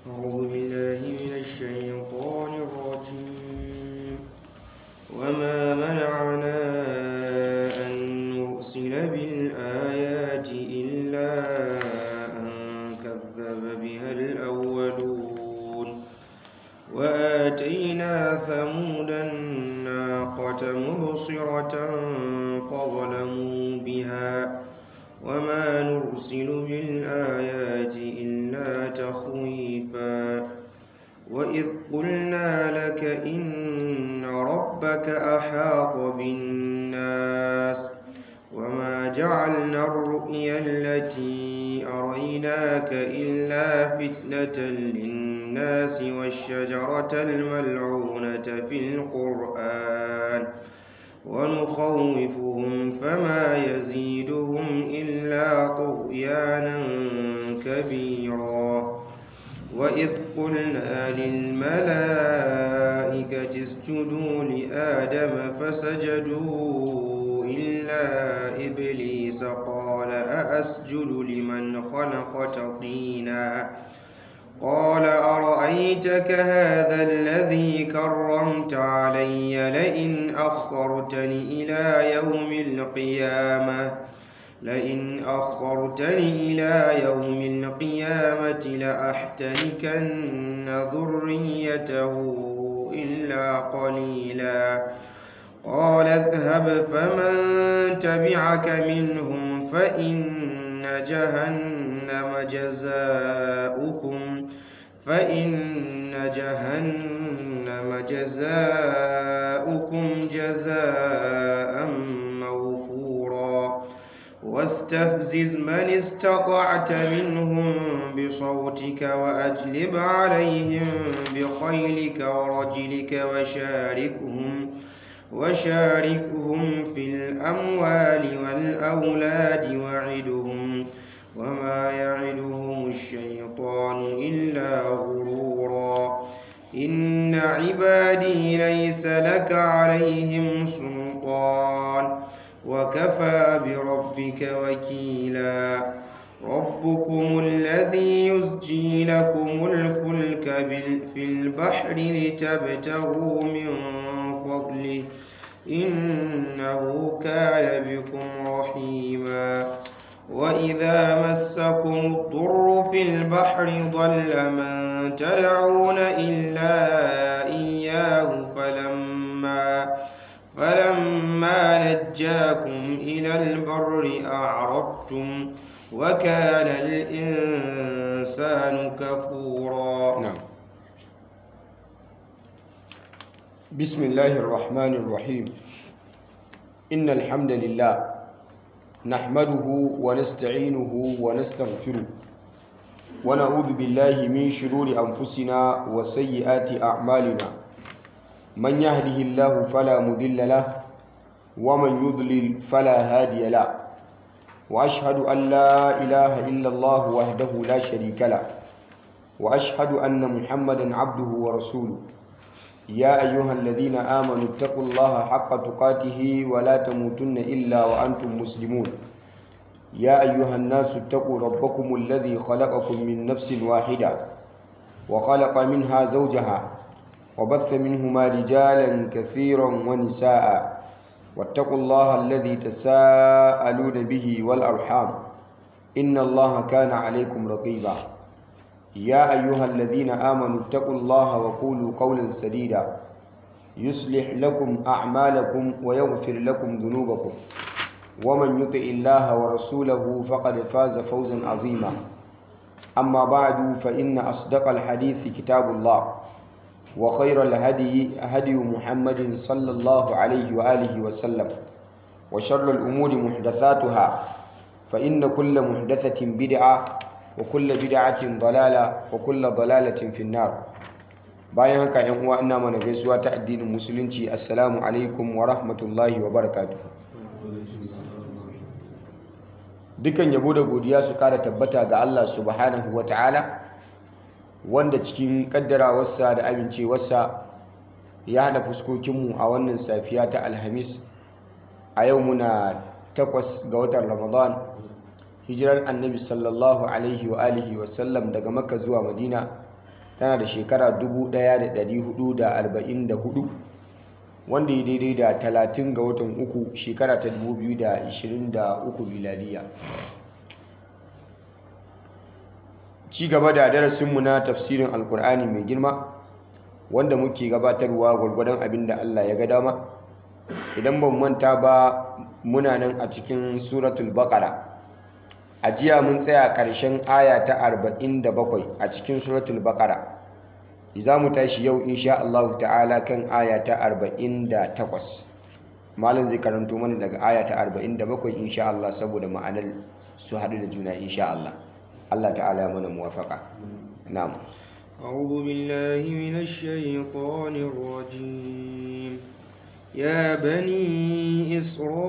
أعوذ بالله من الشيطان الرجيم وما منعنا أن نرسل بالآيات إلا أن كذب بها الأولون وآتينا ثمود الناقة مبصرة فظلموا بها وما نرسل بالآيات إلا تخويفا وإذ قلنا لك إن ربك أحاط بالناس وما جعلنا الرؤيا التي أريناك إلا فتنة للناس والشجرة الملعونة في القرآن ونخوفهم فما يزيدهم إلا طغيانا كبيرا وإذ قلنا للملائكة اسجدوا لآدم فسجدوا إلا إبليس قال أأسجد لمن خلقت طينا قال أرأيتك هذا الذي كرمت علي لئن أخرتني إلى يوم القيامة لئن أخرتني إلى يوم القيامة لأحتنكن ذريته إلا قليلا قال اذهب فمن تبعك منهم فإن جهنم جزاؤكم فإن جهنم جزاؤكم جزاء موفورا واستفزز من استطعت منهم بصوتك وأجلب عليهم بخيلك ورجلك وشاركهم وشاركهم في الأموال والأولاد وعدهم وما يعدهم الشيطان إلا غرورا إن عبادي ليس لك عليهم سلطان وكفى بربك وكيلا ربكم الذي يزجي لكم الفلك في البحر لتبتغوا من فضله إنه كان بكم رحيما وإذا مسكم الضر في البحر ضل من تدعون إلا إياه فلما فلما نجاكم إلى البر أعرضتم وكان الإنسان كفورا نعم بسم الله الرحمن الرحيم إن الحمد لله نحمده ونستعينه ونستغفره ونعوذ بالله من شرور أنفسنا وسيئات أعمالنا من يهده الله فلا مضل له ومن يضلل فلا هادي له وأشهد أن لا إله إلا الله وحده لا شريك له وأشهد أن محمدا عبده ورسوله يا أيها الذين آمنوا اتقوا الله حق تقاته ولا تموتن إلا وأنتم مسلمون يا أيها الناس اتقوا ربكم الذي خلقكم من نفس واحدة وخلق منها زوجها وبث منهما رجالا كثيرا ونساء واتقوا الله الذي تساءلون به والأرحام إن الله كان عليكم رقيبا يا أيها الذين آمنوا اتقوا الله وقولوا قولا سديدا يصلح لكم أعمالكم ويغفر لكم ذنوبكم ومن يطع الله ورسوله فقد فاز فوزا عظيما أما بعد فإن أصدق الحديث كتاب الله وخير الهدي هدي محمد صلى الله عليه وآله وسلم وشر الأمور محدثاتها فإن كل محدثة بدعة وكل بدعة ضلالة وكل ضلالة في النار bayan haka yan uwa ina mana gaisuwa ta addinin musulunci assalamu alaikum wa rahmatullahi wa barakatuh dukan yabo da godiya su kara tabbata ga Allah subhanahu wa ta'ala wanda cikin kaddarawarsa da amincewarsa ya hada fuskokinmu a wannan safiya ta alhamis a yau muna takwas ga watan ramadan hijirar annabi sallallahu alaihi wa alihi wa sallam daga makka zuwa madina tana da shekara 1444 wanda ya daidai da 30 ga watan uku shekara ta 2023 miladiya ci gaba da darasinmu na tafsirin alkur'ani mai girma wanda muke gabatarwa gwargwadon abin da Allah ya ga dama idan ban manta ba muna nan a cikin suratul baqara a jiya mun tsaya ƙarshen aya ta 47 a cikin suratul baqara za mu tashi yau insha Allah ta'ala kan aya ta 48 malam zai karanto mana daga aya ta 47 insha Allah saboda ma'anar su haɗu da juna insha Allah Allah ta'ala ya mana muwafaka na'am أعوذ بالله من الشيطان الرجيم يا بني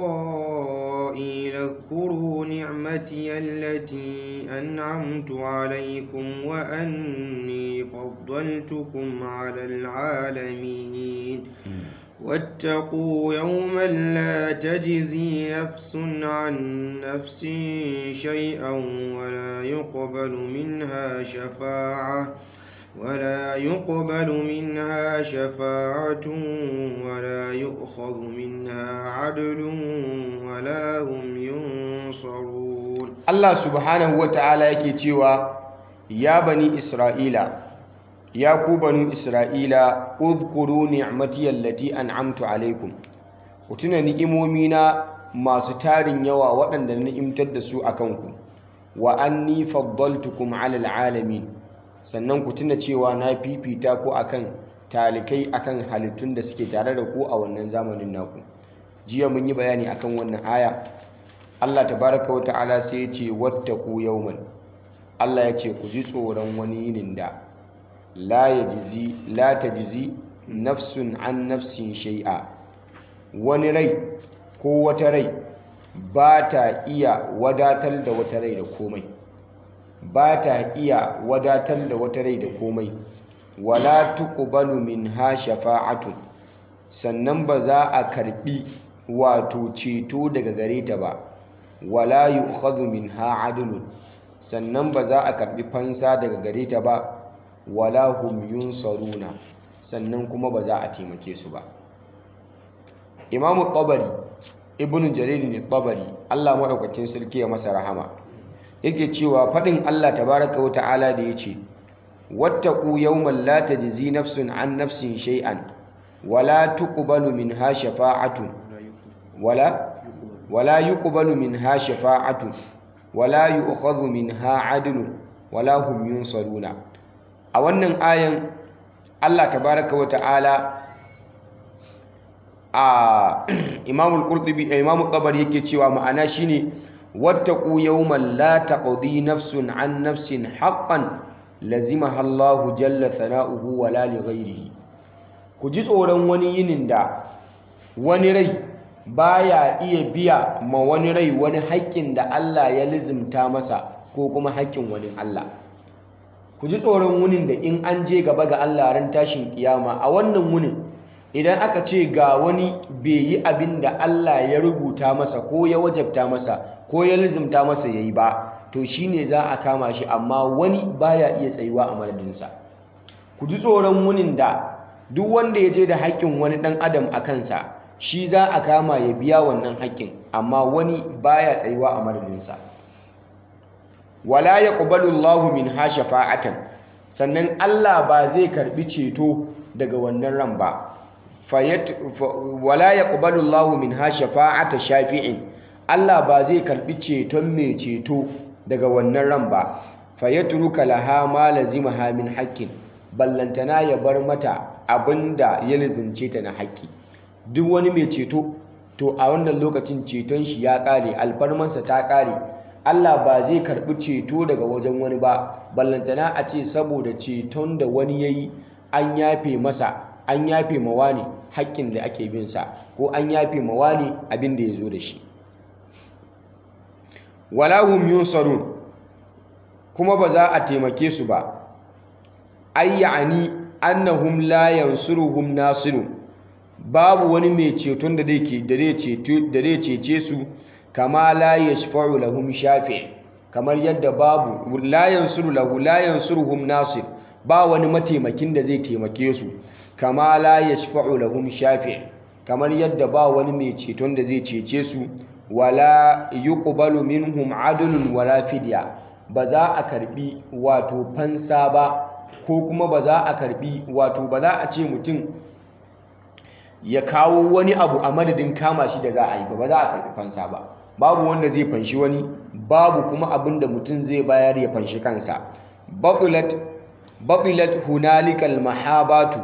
إسرائيل اذكروا نعمتي التي أنعمت عليكم وأني فضلتكم على العالمين واتقوا يوما لا تجزي نفس عن نفس شيئا ولا يقبل منها شفاعة ولا يقبل منها شفاعة ولا يؤخذ منها عدل ولا هم ينصرون Allah subhanahu wata'ala yake cewa ya bani Isra'ila ya ku banu Isra'ila udhkuru ni'mati allati an'amtu alaikum ku tuna ni'imomina masu tarin yawa waɗanda na ni'imtar da su akan ku wa anni faddaltukum 'alal alamin sannan ku tuna cewa na fifita ku akan talikai akan halittun da suke tare da ku a wannan zamanin naku jiya mun yi bayani akan wannan aya Allah tabaraka wa ta'ala sai ya ce wattaku yawman Allah ya ce ku ji tsoron wani yinin da la yajzi la tajzi nafsun an nafsin shay'a wani rai ko wata rai ba ta iya wadatar da wata rai da komai ba ta iya wadatar da wata rai da komai wala tuqbalu minha shafa'atun sannan ba za a karbi wato ceto daga gare ta ba wala yu'khadhu minha adlun sannan ba za a karbi fansa daga gare ta ba wala hum yunsaruna sannan kuma ba za a taimake su ba imamu tabari ibn jarir ne tabari Allah madaukakin sarki ya masa rahama yake cewa fadin Allah tabaraka wa ta'ala da yace wattaqu yawman la tajzi nafsun an nafsin shay'an wala tuqbalu minha shafa'atun wala wala yuqbalu minha shafa'atun wala yu'khadhu minha 'adlun wala hum yunsaruna a wannan ayan Allah tabaraka wa ta'ala a Imam al-Qurtubi Imam al-Tabari yake cewa ma'ana shine wattaqu yawman la taqdi nafsun 'an nafsin haqqan lazimaha Allah jalla thana'uhu wala li ghayrihi ku ji tsoron wani yinin da wani rai baya iya biya ma wani rai wani haƙƙin da Allah ya lizimta masa ko kuma haƙƙin wani Allah ku ji tsoron wunin da in an je gaba ga Allah ran tashin kiyama a wannan wunin idan aka ce ga wani bai yi abin da Allah ya rubuta masa ko ya wajabta masa ko ya lizimta masa yayi ba to shine za a kama shi amma wani baya iya tsayuwa a madadinsa ku ji tsoron wunin da duk wanda ya je da haƙƙin wani ɗan adam a kansa shi za a kama ya biya wannan haƙƙin amma wani baya tsayuwa a madadinsa wala yaqbalu Allahu minha shafa'atan sannan Allah ba zai karbi ceto daga wannan ran ba fayat wala yaqbalu Allahu minha shafa'ata shafi'in Allah ba zai karbi ceton mai ceto daga wannan ran ba fayatruka laha ma lazimaha min haqqin ballantana ya bar mata abinda ya lazimce ta na haƙƙi duk wani mai ceto to a wannan lokacin ceton shi ya ƙare alfarmansa ta ƙare Allah ba zai karɓi ceto daga wajen wani ba ballantana a ce saboda ceton da wani ya yi an yafe masa an yafe mawa ne haƙƙin da ake bin sa ko an yafe mawa ne abin da ya zo da shi wala hum yunsarun kuma ba za a taimake su ba ay ya'ani annahum la yansuruhum nasirun babu wani mai ceton da zai da zai cece su kama la yashfa'u lahum shafi' kamar yadda babu la yansuru lahu la yansuruhum nasir ba wani mataimakin da zai taimake su kama la yashfa'u lahum shafi' kamar yadda ba wani mai ceton da zai cece su wala yuqbalu minhum adlun wala fidya ba za a karbi wato fansa ba ko kuma ba za a karbi wato ba za a ce mutum ya kawo wani abu a madadin kama shi da za a yi ba ba za a karbi fansa ba babu wanda zai fanshi wani babu kuma abin da mutum zai bayar ya fanshi kansa babilat babilat hunalikal mahabatu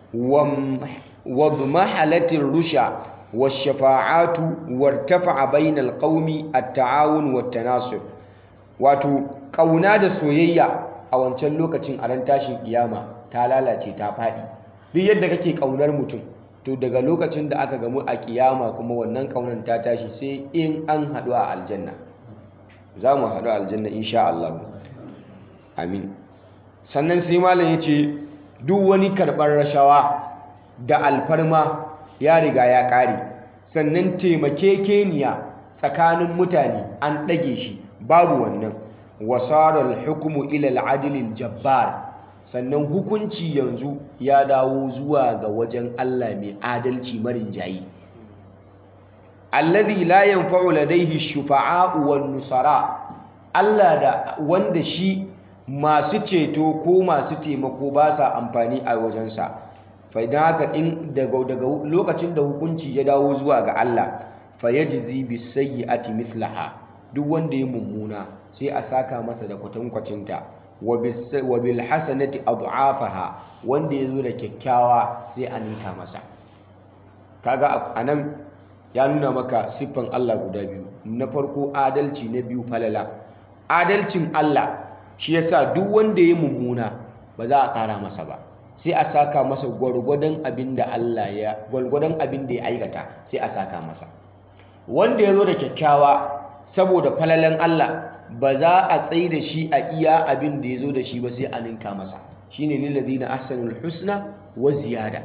wa mahalatir rusha والشفاعات وارتفع بين القوم التعاون والتناصر wato ƙauna da soyayya a wancan lokacin a ran tashin kiyama ta lalace ta faɗi duk yadda kake ƙaunar mutum to daga lokacin da aka gamu a kiyama kuma wannan ƙaunar ta tashi sai in an haɗu a aljanna za mu haɗu a aljanna insha Allah amin sannan sai malam ya ce duk wani karɓar rashawa da alfarma ya riga ya ƙare sannan taimakekeniya tsakanin mutane an ɗage shi babu wannan wasarar hukumu ilal adilin jabbar sannan hukunci yanzu ya dawo zuwa ga wajen Allah mai adalci marin jayi alladhi la yanfa'u ladayhi shufa'a'u wan nusara Allah da wanda shi masu ceto ko masu taimako ba sa amfani a wajensa fa idan haka in daga daga lokacin da hukunci ya dawo zuwa ga Allah fa yajzi bis sayyi'ati mithlaha duk wanda ya mummuna sai a saka masa da kwatankwacinta wa bil hasanati adhafaha wanda ya zo da kyakkyawa sai a ninka masa kaga anan ya nuna maka siffan Allah guda biyu na farko adalci na biyu falala adalcin Allah shi yasa duk wanda ya mummuna ba za a kara masa ba sai a saka masa gwargwadon abin da Allah ya gwargwadon abin da ya aikata sai a saka masa wanda ya zo da kyakkyawa saboda falalan Allah ba za a tsaye da shi a iya abin da ya zo da shi ba sai a ninka masa shine lillazina ahsanul husna wa ziyada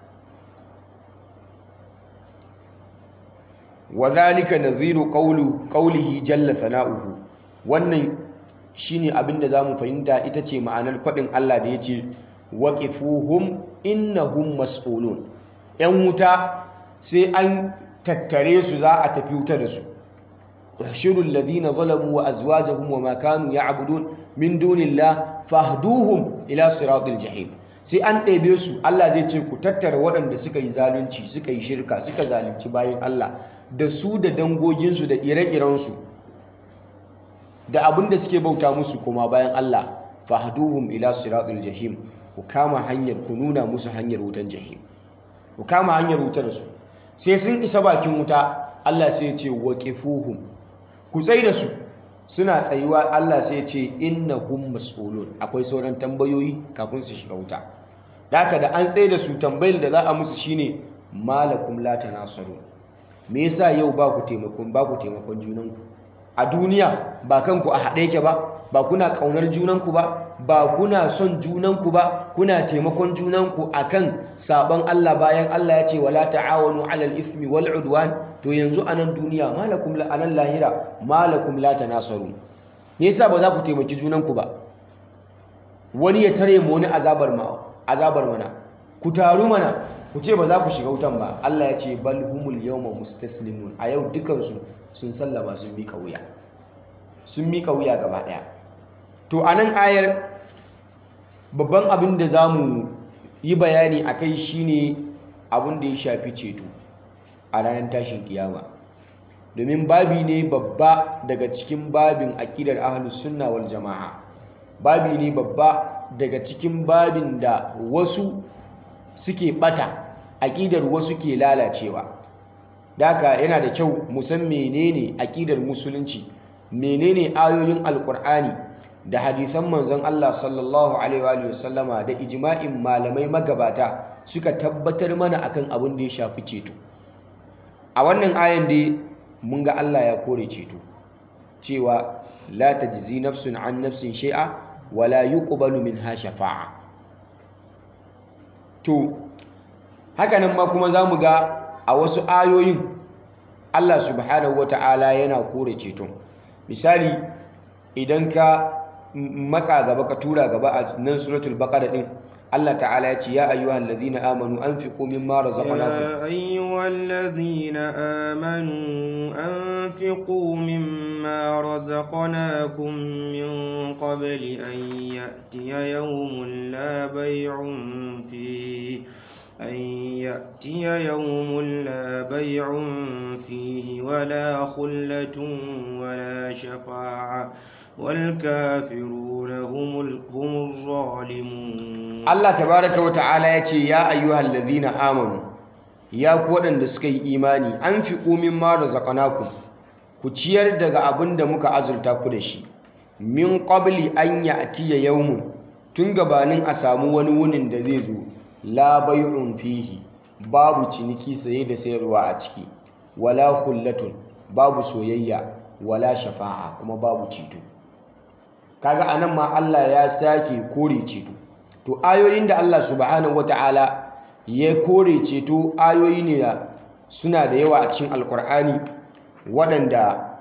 wa zalika nadhiru qawlu qawlihi jalla sana'uhu wannan shine abin da zamu fahimta ita ce ma'anar fadin Allah da yace waqifuhum innahum mas'ulun yan wuta sai an tattare su za a tafi wuta da su yahshuru alladhina zalamu wa azwajuhum wa ma kanu ya'budun min dunillah fahduhum ila siratil jahim sai an ɗebe su Allah zai ce ku tattara waɗanda suka yi zalunci suka yi shirka suka zalunci bayan Allah da su da dangoginsu da ire-irensu da abin da suke bauta musu kuma bayan Allah fahduhum ila siratil jahim ku kama hanyar ku nuna musu hanyar wutan jahim ku kama hanyar wutar su sai sun isa bakin wuta Allah sai ya ce waqifuhum ku tsai da su suna tsayuwa Allah sai ya ce innahum mas'ulun akwai sauran tambayoyi kafin su shiga wuta haka da an tsaye da su tambayar da za a musu shine malakum la tanasarun me yasa yau ba ku taimakon ba ku taimakon junanku a duniya ba kanku a haɗe yake ba ba kuna ƙaunar junanku ba ba kuna son junanku ba kuna taimakon junanku akan sabon Allah bayan Allah ya ce wala ta'awanu 'alal ismi wal 'udwan to yanzu a nan duniya malakum la anan lahira malakum la tanasaru me yasa ba za ku taimaki junanku ba wani ya tare mu wani azabar ma azabar mana ku taru mana ku ce ba za ku shiga wutan ba Allah ya ce bal humul yawma mustaslimun a yau dukansu sun sallama sun mika wuya sun mika wuya gaba daya to anan ayar babban abin da zamu yi bayani akai shine abin da ya shafi ceto a ranar tashin kiyama domin babi ne babba daga cikin babin akidar ahlus sunna wal jamaa babi ne babba daga cikin babin da wasu suke bata aƙidar wasu ke lalacewa daka yana da kyau mu san menene aƙidar musulunci menene ayoyin alƙur'ani da hadisan manzon Allah sallallahu alaihi wa sallama da ijma'in malamai magabata suka tabbatar mana akan abin da ya shafi ceto a wannan ayan dai mun ga Allah ya kore ceto cewa la tajzi nafsun an nafsin shay'a wala yuqbalu minha shafa'a to hakanan ma kuma za mu ga a wasu ayoyin Allah subhanahu wa ta'ala yana kore ceton misali idan ka matsa gaba ka tura gaba a nan suratul baqara din Allah ta'ala ya ce ya ayyuhal ladhina amanu anfiqu mimma razaqnakum يا أيها الذين آمنوا أنفقوا مما رزقناkum من قبل أن يأتي يوم لا بيع فيه أن يأتي يوم لا بيع فيه ولا خلة ولا شفاعة والكافرون هم ال- هم الظالمون Allah tabaraka wa ta'ala ya ce ya ayyuhal ladhina amanu ya ku waɗanda suka yi imani anfiqu mimma razaqnakum ku ciyar daga abin da muka azurta ku da shi min qabli an ya'tiya yawmun tun gabanin a samu wani wunin da zai zo la bay'un fihi babu ciniki saye da sayarwa a ciki wala khullatun babu soyayya wala shafa'a kuma babu ceto kaga anan ma Allah ya sake kore ceto to ayoyin da Allah subhanahu wata'ala ya kore ceto ayoyi ne da suna da yawa a cikin alkur'ani waɗanda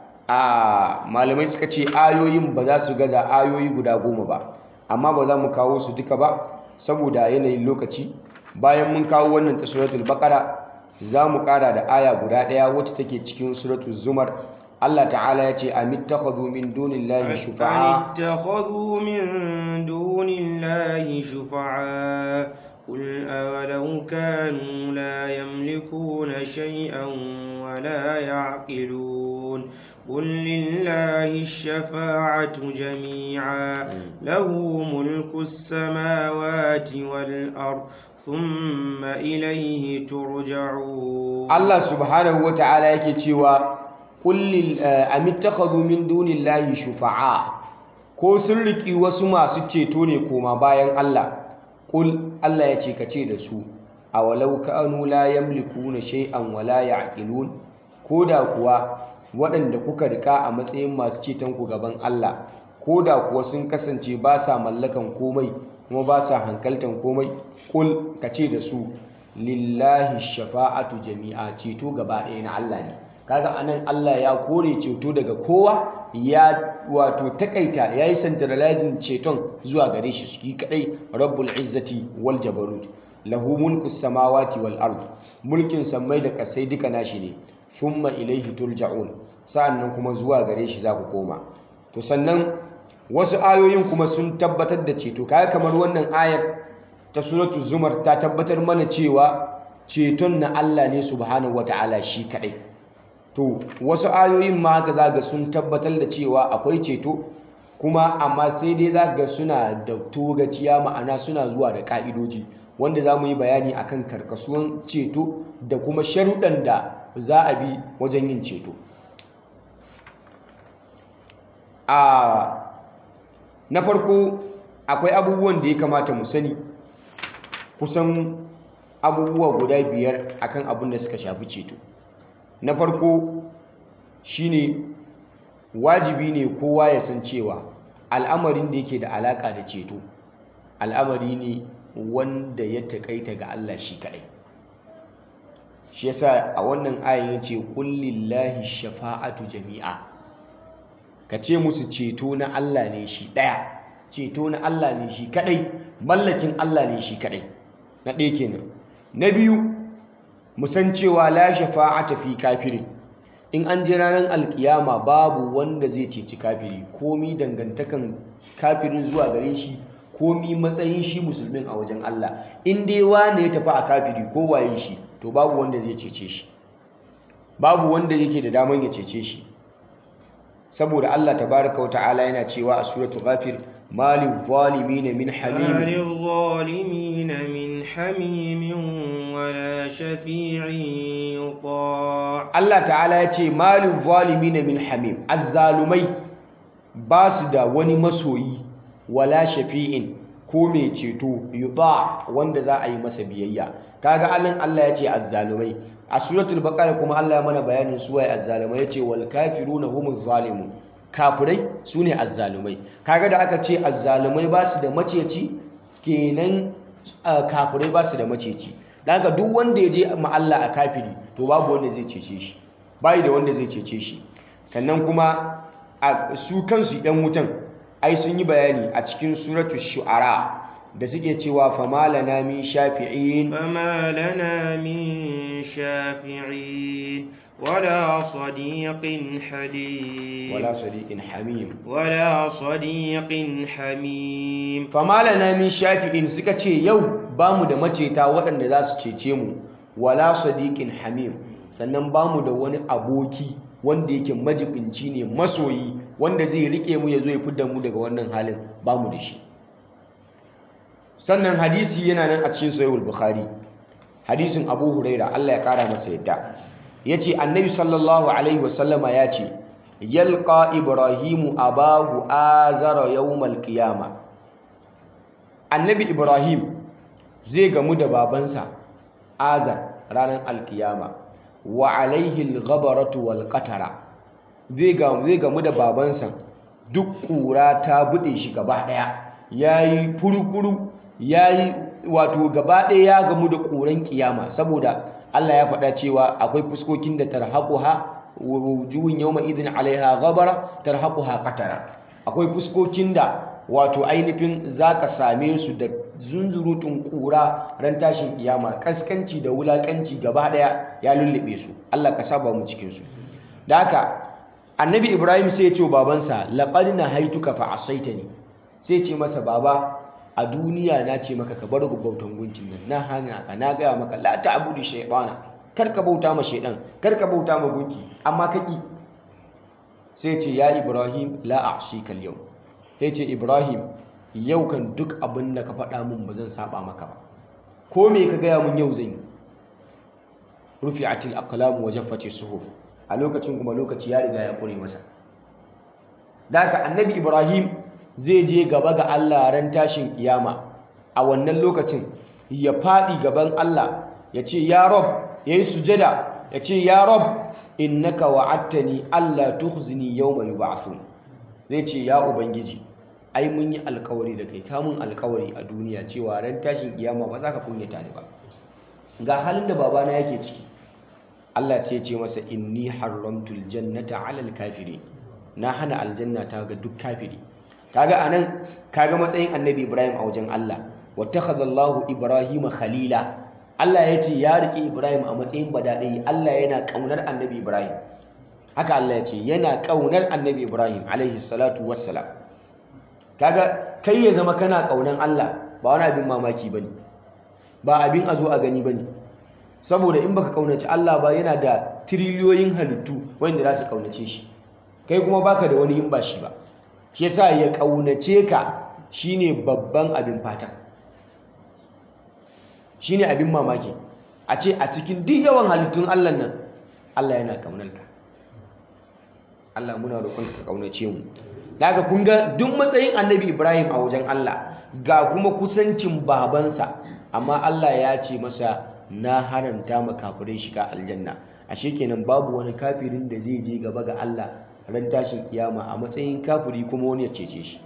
a malamai suka ce ayoyin ba za su gaza ayoyi guda goma ba amma ba za mu kawo su duka ba saboda yanayin lokaci bayan mun kawo wannan ta suratul baqara za mu ƙara da aya guda ɗaya wacce take cikin suratul zumar Allah ta'ala ya ce amittakhadhu min dunillahi shufa'a أم اتخذوا من دون الله شفعاء قل أولو كانوا لا يملكون شيئا ولا يعقلون قل لله الشفاعة جميعا له ملك السماوات والأرض ثم إليه ترجعون Allah subhanahu wa ta'ala yake cewa kullil amittakhadhu min dunillahi shufa'a ko sun riki wasu masu ceto ne koma bayan Allah kul Allah ya ce kace da su awalau kanu la yamlikuna shay'an wala ya'qilun koda kuwa waɗanda kuka rika a matsayin masu ceton ku gaban Allah koda kuwa sun kasance ba sa mallakan komai kuma ba sa hankaltan komai kul kace da su lillahi shafa'atu jami'a ceto gaba ɗaya na Allah ne kaga anan Allah ya kore ceto daga kowa ya wato takaita yayi centralizing ceton zuwa gare shi shi kadai rabbul izzati wal jabarut lahu mulku samawati wal ard mulkin sammai da kasai duka nashi ne thumma ilaihi turja'un sa'annan kuma zuwa gare shi za ku koma to sannan wasu ayoyin kuma sun tabbatar da ceto kaga kamar wannan ayar ta suratul zumar ta tabbatar mana cewa ceton na Allah ne subhanahu wata'ala shi kadai to wasu ayoyin ma haka zaga sun tabbatar da cewa akwai ceto kuma amma sai dai zaga suna da togaciya ma'ana suna zuwa da ka'idoji wanda za mu yi bayani akan karkasuwan ceto da kuma sharuɗan da za a bi wajen yin ceto a na farko akwai abubuwan da ya kamata mu sani kusan abubuwa guda biyar akan abin da suka shafi ceto na farko shine wajibi ne kowa ya san cewa al'amarin da yake da alaka da ceto al'amari ne wanda ya taƙaita ga Allah shi kaɗai shi yasa a wannan ayin ya ce kullillahi shafa'atu jami'a ka ce musu ceto na Allah ne shi ɗaya ceto na Allah ne shi kaɗai mallakin Allah ne shi kaɗai na ɗaya kenan na biyu musan cewa la shafa'ata fi kafirin in an ji ranar alkiyama babu wanda zai ceci kafiri komi dangantakan kafirin zuwa gare shi komi matsayin shi musulmin a wajen Allah in dai wane ya tafi a kafiri ko waye shi to babu wanda zai cece shi babu wanda yake da daman ya cece shi saboda Allah tabaraka wa ta'ala yana cewa a suratul ghafir malil zalimin min hamim للظالمين من حميم ولا شفيع يطاع Allah ta'ala ya ce malin zalimin min hamim azzalumai ba su da wani masoyi wala shafi'in ko mai ceto yuta wanda za a yi masa biyayya kaga alin Allah ya ce azzalumai a suratul baqara kuma Allah ya mana bayanin su waye azzalumai yace wal kafiruna humuz zalimun kafirai sune azzalumai kaga da aka ce azzalumai ba su da maceci kenan uh, kafirai ba su da maceci da haka duk wanda ya je ma Allah a kafiri to babu wanda zai cece shi bai da wanda zai cece shi sannan kuma a su kansu yan wutan ai sun yi bayani a cikin suratul shu'ara da suke cewa famalana min shafi'in فما لنا من شافعين ولا صديق حليم wala sadiqin hamim ولا صديق حميم famalana min shafi'in suka ce yau bamu da maceta waɗanda za su cece mu wala sadiqin hamim sannan bamu da wani aboki wanda yake majibinci ne masoyi wanda zai rike mu ya zo ya fidda mu daga wannan halin bamu da shi sannan hadisi yana nan a cikin sahihul bukhari hadisin abu huraira Allah ya kara masa yadda yace annabi sallallahu alaihi wasallama ya ce yalqa ibrahimu abahu azara yawmal qiyama annabi ibrahim zai gamu da babansa azar ranar alkiyama wa alaihi alghabaratu wal qatara zai ga zai gamu da babansa duk kura ta bude shi gaba daya yayi furukuru yayi wato gaba daya ya gamu da kuran kiyama saboda Allah ya faɗa cewa akwai fuskokin da tarhaquha wujuhun yawma idin alaiha ghabara tarhaquha qatara akwai fuskokin da wato ainihin zaka same su da zunzurutun kura ran tashin kiyama kaskanci da wulakanci gaba daya ya lullube su Allah ka saba mu cikin su da haka annabi Ibrahim sai ya ce wa babansa laqad nahaituka fa asaitani sai ya ce masa baba a duniya na ce maka ka bar bautan gunkin nan na hana ka na gaya maka la ta'budu shaytana kar ka bauta ma shaydan kar ka bauta ma gunki amma ka ki sai ce ya Ibrahim la a'sika al-yawm sai ce Ibrahim yau kan duk abin da ka faɗa min ba zan saba maka ba ko me ka gaya mun yau zan yi rufi'atil aqlam wa jaffati suhuf a lokacin kuma lokaci ya riga ya kure masa da haka annabi Ibrahim zai je gaba ga Allah ran tashin kiyama a wannan lokacin ya faɗi gaban Allah ya ce ya rob ya yi sujada ya ce ya rob innaka wa'attani Allah tukhzini yawma yub'athun zai ce ya ubangiji ai mun yi alkawari da kai kamun alkawari a duniya cewa ran tashin kiyama ba za ka kunyata ni ba ga halin da babana yake ciki Allah ce ce masa inni haramtul jannata alal kafiri na hana aljanna ta ga duk kafiri kaga anan kaga matsayin annabi Ibrahim a wajen Allah wattakhadha Allahu Ibrahima khalila Allah ya ce ya rike Ibrahim a matsayin badadai Allah yana kaunar annabi Ibrahim haka Allah ya ce yana kaunar annabi Ibrahim alaihi salatu wassalam kaga kai ya zama kana kaunan Allah ba wani abin mamaki bane ba abin a zo a gani bane saboda in baka kaunaci Allah ba yana da tiriliyoyin halittu wanda za su kaunace shi kai kuma baka da wani in ba shi ba shi yasa ya kaunace ka shine babban abin fata shine abin mamaki a ce a cikin duk yawan halittun Allah nan Allah yana kaunar ka Allah muna roƙon ka kaunace mu daga kun ga duk matsayin Annabi Ibrahim a wajen Allah ga kuma kusancin babansa amma Allah ya ce masa na haranta ma kafirai shiga aljanna ashe kenan babu wani kafirin da zai je gaba ga Allah ran tashin kiyama a matsayin kafiri kuma wani ya cece shi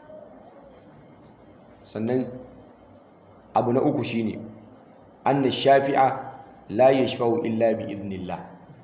sannan abu na uku shine anna shafi'a la yashfa'u illa bi idnillah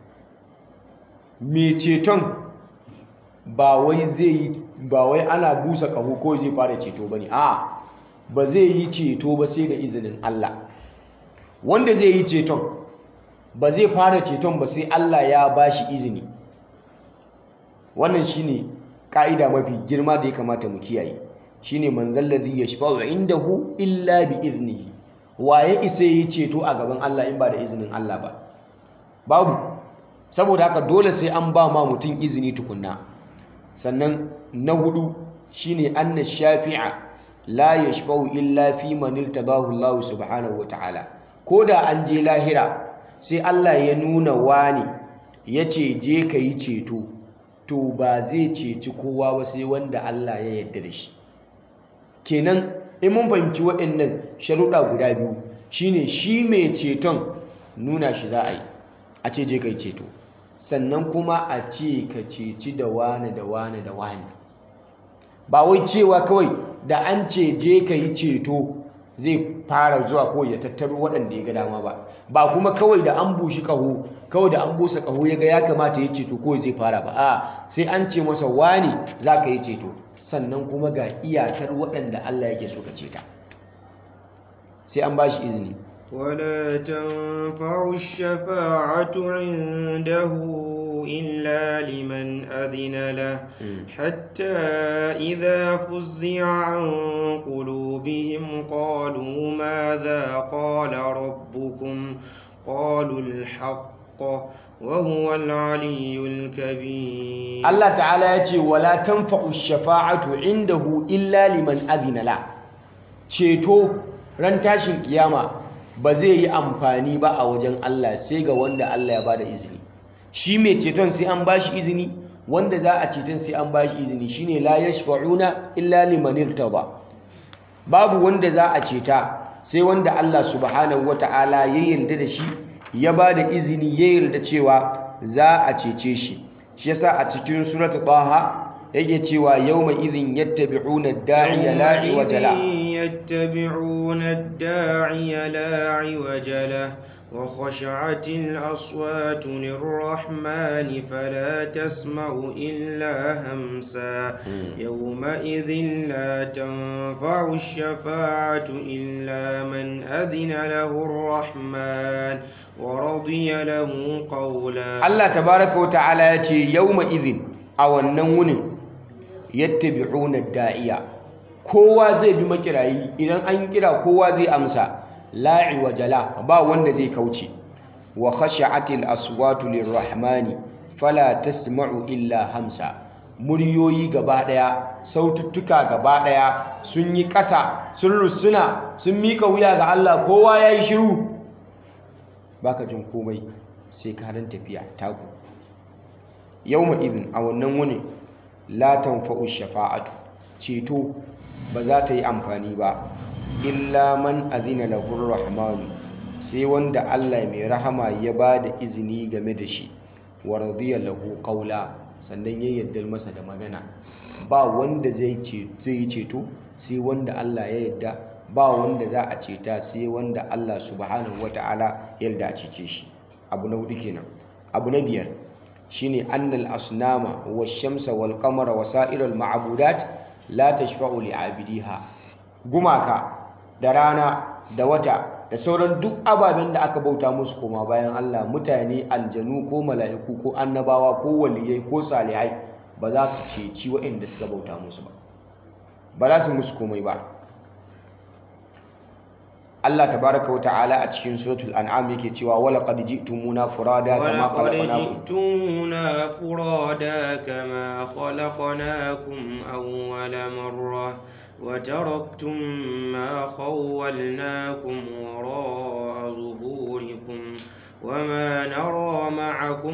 me ceton ba wai zai yi ba wai ana busa kaho ko zai fara ceto bane a ba zai yi ceto ba sai da izinin Allah wanda zai yi ceton ba zai fara ceton ba sai Allah ya bashi izini wannan shine ka'ida mafi girma da ya kamata mu kiyaye shine manzal ladhi yashfa'u indahu illa bi iznihi waye isa yi ceto a gaban Allah in ba da izinin Allah ba babu saboda haka dole sai an ba ma mutum izini tukunna sannan na hudu shine anna shafi'a la yashfa'u illa fi man irtadahu Allah subhanahu wataala koda an je lahira sai Allah ya nuna wani yace je ka yi ceto to ba zai ceci kowa ba sai wanda Allah ya yarda da shi kenan in mun fahimci waɗannan sharuɗa guda biyu shine shi mai ceton nuna shi za a yi a ce je ka yi ceto sannan kuma a ce ka ceci da wane da wane da wane ba wai cewa kawai da an ce je ka yi ceto zai fara zuwa ko ya tattaro waɗanda ya ga dama ba ba kuma kawai da an bushi ƙaho kawai da an busa ƙaho ya ga ya kamata ya ceto ko zai fara ba a sai an ce masa wani za ka yi ceto sannan kuma ga iyakar waɗanda Allah yake so ka ceta sai an bashi izini ولا تنفع الشفاعة عنده إلا لمن أذن له حتى إذا فزع عن قلوبهم قالوا ماذا قال ربكم قالوا الحق وهو العلي الكبير Allah ta'ala ya ce wala tanfa'u shafa'atu indahu illa liman adhina la ceto ran tashin kiyama ba zai yi amfani ba a wajen Allah sai ga wanda Allah ya bada izini shi mai ceton sai an bashi izini wanda za a ceton sai an bashi izini shine la yashfa'una illa liman irtada babu wanda za a ceta sai wanda Allah subhanahu wata'ala ya yarda da shi ya bada izini ya yarda cewa za a cece shi shi yasa a cikin suratul taha yake cewa yawma idhin yattabi'una ad-da'iya la iwaja la يتبعون الداعي لا عوج له وخشعت الأصوات للرحمن فلا تسمع إلا همسا يومئذ لا تنفع الشفاعة إلا من أذن له الرحمن ورضي له قولا Allah tabaraka wa ta'ala ya ce yawma idhin a wannan wunin yattabi'una ad-da'iya kowa zai bi makirayi idan an kira kowa zai amsa la'i wa jala ba wanda zai kauce wa khashi'atil aswatu lirrahmani fala tasma'u illa hamsa muryoyi gaba daya saututtuka gaba daya sun yi ƙasa sun rusuna sun mika wuya ga Allah kowa yayi shiru baka jin komai sai ka dan tafiya taku yawma idin a wannan wuni la tanfa'u shafa'atu ceto ba za ta yi amfani ba illa man azina lahu rahmanu sai wanda Allah mai rahama ya ba da izini game da shi wa radiya lahu qawla sannan ya yarda masa da magana ba wanda zai yi ceto sai wanda Allah ya yarda ba wanda za a ceta sai wanda Allah subhanahu wata'ala ya yarda a cece shi abu na hudu kenan abu na biyar shine annal asnama wash-shamsa wal-qamara wa sa'iral ma'budat la tashfa'u li'abidiha gumaka da rana da wata da sauran duk ababen da aka bauta musu koma bayan Allah mutane aljanu ko mala'iku ko annabawa ko waliyai ko salihai ba za su ceci waɗanda suka bauta musu ba ba za su musu komai ba Allah tabaraka wa ta'ala a cikin suratul an'am yake cewa wala qad ji'tumuna furada kama ولقد khalaqnakum جئتمونا فرادا كما خلقناكم أول مرة وتركتم ما خولناكم وراء ظهوركم وما نرى معكم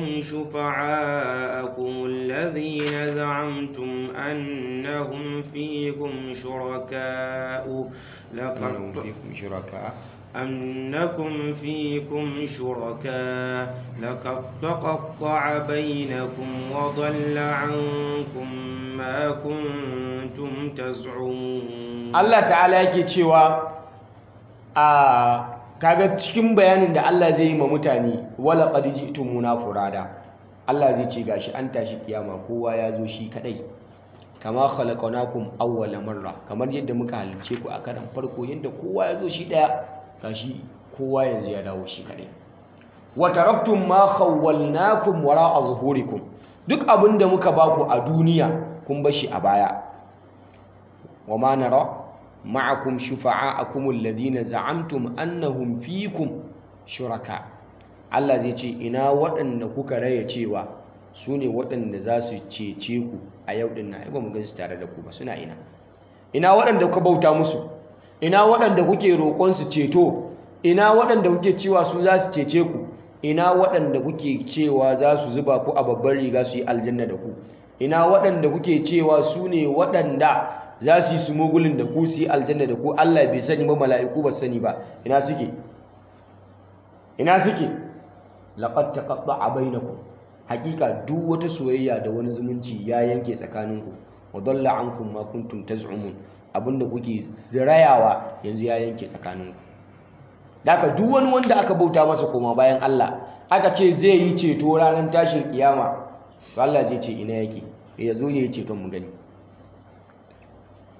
شفعاءكم الذين زعمتم أنهم فيكم شركاء innahum لقد fikum shuraka أنكم فيكم شركاء لقد تقطع بينكم وضل عنكم ما كنتم تزعمون Allah ta'ala yake cewa a kaga cikin bayanin da Allah zai yi ma mutane wala qad ji'tumuna furada Allah zai ce gashi an tashi kiyama kowa ya zo shi kadai kama khalaqnakum awwala marra kamar yadda muka halice ku a karan farko yadda kowa ya zo shi daya gashi kowa yanzu ya dawo shi kadai wa taraktum ma khawwalnakum wara'a zuhurikum duk abinda muka baku a duniya kun bar shi a baya wa ma nara ma'akum shufa'a'akum alladhina za'amtum annahum fikum shuraka Allah zai ce ina waɗanda kuka raya cewa su ne waɗanda za su cece ku a yau ɗin na ba mu gan su tare da ku ba suna ina ina waɗanda kuka bauta musu ina waɗanda kuke roƙon su ceto ina waɗanda kuke cewa su za su cece ku ina waɗanda kuke cewa za su zuba ku a babbar riga su yi aljanna da ku ina waɗanda kuke cewa su ne waɗanda za su yi sumugulin da ku su yi aljanna da ku Allah bai sani ba mala'iku ba sani ba ina suke ina suke laqad taqatta'a bainakum hakika duk wata soyayya da wani zumunci ya yanke tsakaninku wa dalla ankum ma kuntum taz'umun abinda kuke zirayawa yanzu ya yanke tsakaninku Daka duk wani wanda aka bauta masa koma bayan Allah aka ce zai yi ceto ranar tashin kiyama to Allah zai ce ina yake ya zo ya yi ceton mu gani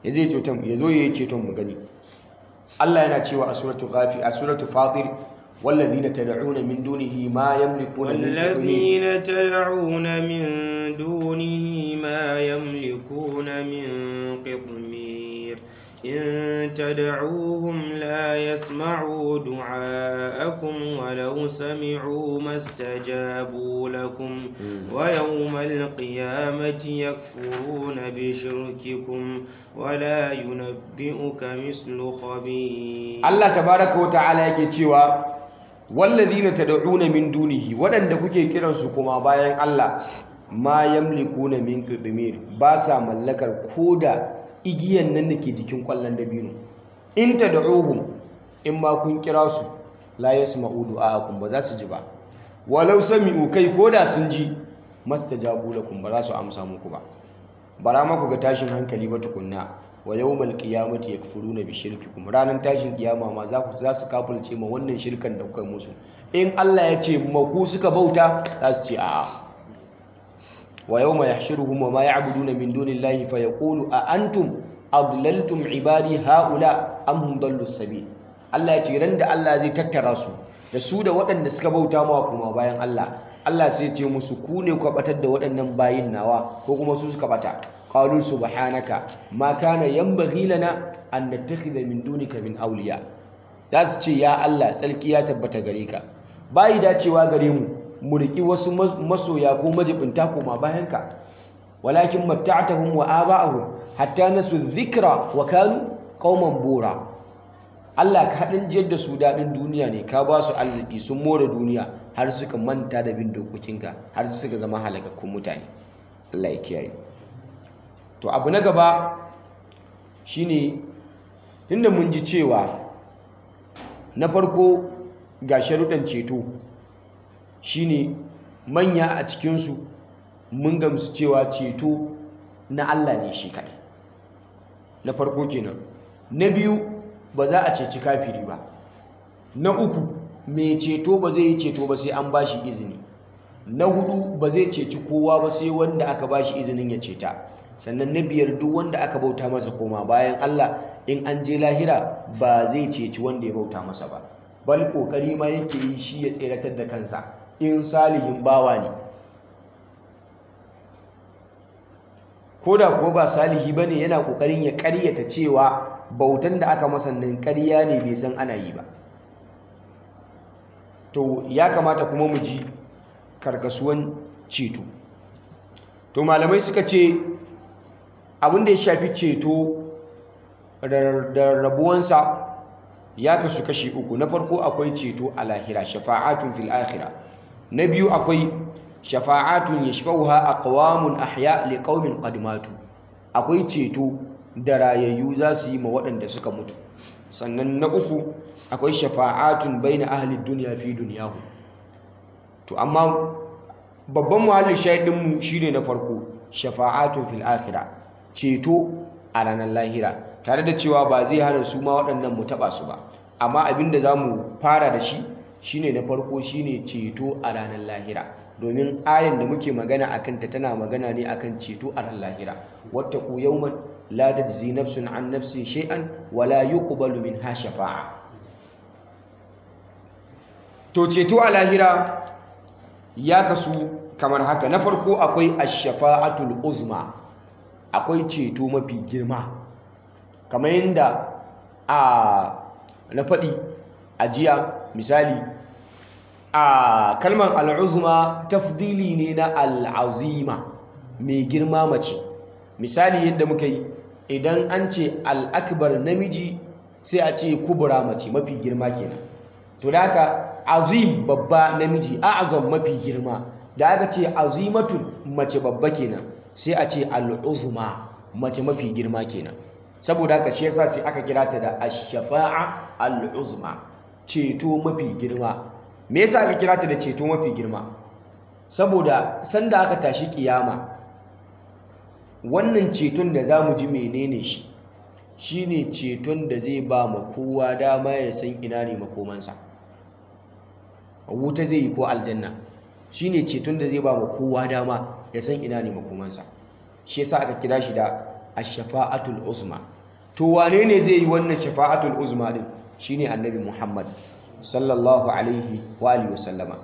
ya zai ceton ya zo yayi ceton mu gani Allah yana cewa a suratul ghafi a suratul fatir والذين تدعون من دونه ما يملكون من قطمير والذين تدعون من دونه ما يملكون من قطمير إن تدعوهم لا يسمعوا دعاءكم ولو سمعوا ما استجابوا لكم ويوم القيامة يكفرون بشرككم ولا ينبئك مثل خبير Allah tabaraka wa ta'ala yake cewa wallazina tad'una min dunihi waɗanda kuke kiransu kuma bayan Allah ma yamlikuna min qidmir ba sa mallakar koda igiyan nan da ke jikin kwallon dabino in tad'uhum in ma kun kira su la yasma'u du'aakum ba za su ji ba walau sami'u kai koda sun ji mastajabu lakum ba za su amsa muku ba bara ma ku ga tashin hankali ba tukunna wa yawmal qiyamati yakfuruna bi shirkikum ranan tashin kiyama ma za ku za su kafirce ma wannan shirkan da kuka musu in Allah ya ce maku suka bauta za su ce a'a wa yawma yahshuruhum wa ma ya'buduna min dunillahi fa yaqulu a antum adlaltum ibadi haula am hum dallu sabil Allah ya ce ran da Allah zai tattara su da su da waɗanda suka bauta mawa kuma bayan Allah Allah sai ce musu ku ne ku batar da waɗannan bayin nawa ko kuma su suka bata qalu subhanaka ma kana yanbaghi lana an nattakhidha min dunika min awliya za su ce ya Allah tsarki ya tabbata gare ka bayi dacewa gare mu mu riki wasu masoya ko majibinta koma bayan ka walakin matta'tahum wa aba'ahum hatta nasu dhikra wa kanu qauman bura Allah ka haɗin jiyar da su daɗin duniya ne ka ba su arziki sun more duniya har suka manta da bin dokokinka har suka zama halakakkun mutane Allah ya kiyaye to abu na gaba shine tunda mun ji cewa na farko ga sharuɗan ceto shine manya a cikinsu mun gamsu cewa ceto na Allah ne shi kaɗai na farko kenan na biyu ba za a ceci kafiri ba na uku mai ceto ba zai yi ceto ba sai an ba shi izini na hudu ba zai ceci kowa ba sai wanda aka ba shi izinin ya ceta sannan na biyar duk wanda aka bauta masa koma bayan Allah in an je lahira ba zai ceci wanda ya bauta masa ba bal kokari ma yake yi shi ya tseratar da kansa in salihin bawa ne ko da kuwa ba salihi ba ne yana kokarin ya karyata cewa bautan da aka masa nan karya ne bai san ana yi ba to ya kamata kuma mu ji karkasuwan ceto to malamai suka ce abin da ya shafi ceto da rabuwansa ya kasu kashi uku na farko akwai ceto a lahira shafa'atun fil akhira na biyu akwai shafa'atun yashfa'uha aqwamun ahya liqaumin qad matu akwai ceto da rayayyu za su yi ma waɗanda suka mutu sannan na uku akwai shafa'atun baina ahli dunya fi dunyahu to amma babban muhallin shahidinmu shine na farko shafa'atun fil akhira ceto a ranar lahira tare da cewa ba zai hana su ma waɗannan mu taɓa su ba amma abin da za mu fara da shi shine na farko shine ceto a ranar lahira domin ayan da muke magana a kanta tana magana ne akan ceto a ran lahira wattaqu yawman la tajzi nafsun an nafsin shay'an wala yuqbalu minha shafa'a to ceto a lahira ya kasu kamar haka na farko akwai ash-shafa'atul uzma akwai ceto mafi girma kamar yadda a na faɗi a jiya misali a kalmar al'uzma tafdili ne na al'azima mai girma mace misali yadda muka yi idan an ce al'akbar namiji sai a ce kubura mace mafi girma kenan to da haka azim babba namiji a'azam mafi girma da aka ce azimatun mace babba kenan sai a ce al'uzma mace mafi girma kenan saboda haka shi yasa sai aka kira ta da ash-shafa'a al-uzma ceto mafi girma me yasa aka kira ta da ceto mafi girma saboda sanda aka tashi kiyama wannan ceton da zamu ji menene shi shine ceton da zai ba ma kowa dama ya san ina ne makomansa wuta zai yi ko aljanna shine ceton da zai ba ma kowa dama ya san ina ne makomansa shi yasa aka kira shi da ash-shafa'atul uzma to wane ne zai yi wannan shafa'atul uzma din shine annabi Muhammad sallallahu alaihi wa alihi wasallama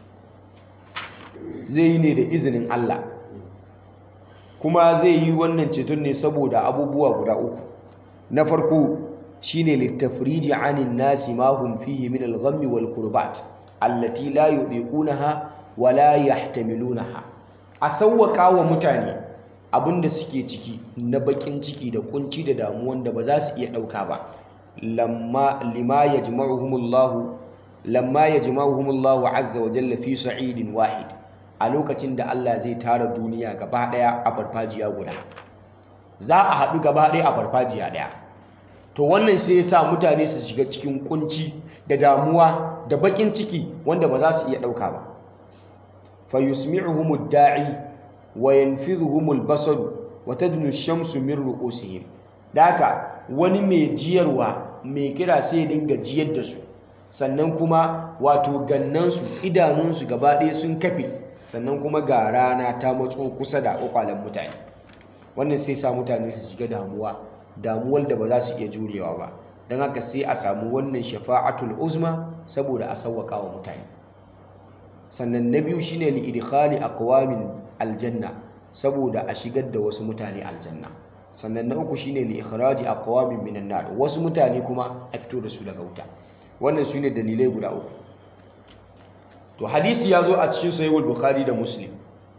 zai yi ne da izinin Allah kuma zai yi wannan ceton ne saboda abubuwa guda uku na farko shine littafriji anin nasi ma hum fihi min al-ghammi wal kurbat allati la yudiqunaha wa la yahtamilunaha a sawwaka wa mutane abinda suke ciki na bakin ciki da kunci da damuwan da ba za su iya dauka ba lamma lima yajma'uhumullahu lamma yajma'uhumullahu azza wa jalla fi sa'idin wahid a lokacin da Allah zai tara duniya gaba daya a farfajiya guda za a haɗu gaba daya a farfajiya daya to wannan sai ya sa mutane su shiga cikin kunci da damuwa da bakin ciki wanda ba za su iya ɗauka ba fa yusmi'uhum da'i wa yanfidhuhum al-basar wa tadnu ash-shamsu min ru'usihim daka wani mai jiyarwa mai kira sai ya dinga jiyar da su sannan kuma wato gannansu idanunsu gaba ɗaya sun kafe sannan kuma ga rana ta matso kusa da kwakwalen mutane wannan sai sa mutane su shiga damuwa damuwar da ba za su iya jurewa ba don haka sai a samu wannan shafa'atul uzma saboda a sauwaka wa mutane sannan na biyu shine li idkhali aqwamin aljanna saboda a shigar da wasu mutane aljanna sannan na uku shine li ikhraji aqwamin minan nar wasu mutane kuma a fito da su daga wuta wannan shine dalilai guda uku to hadisi ya zo a cikin sahihul bukhari da muslim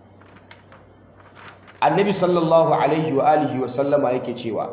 annabi sallallahu alaihi wa alihi wa sallama yake cewa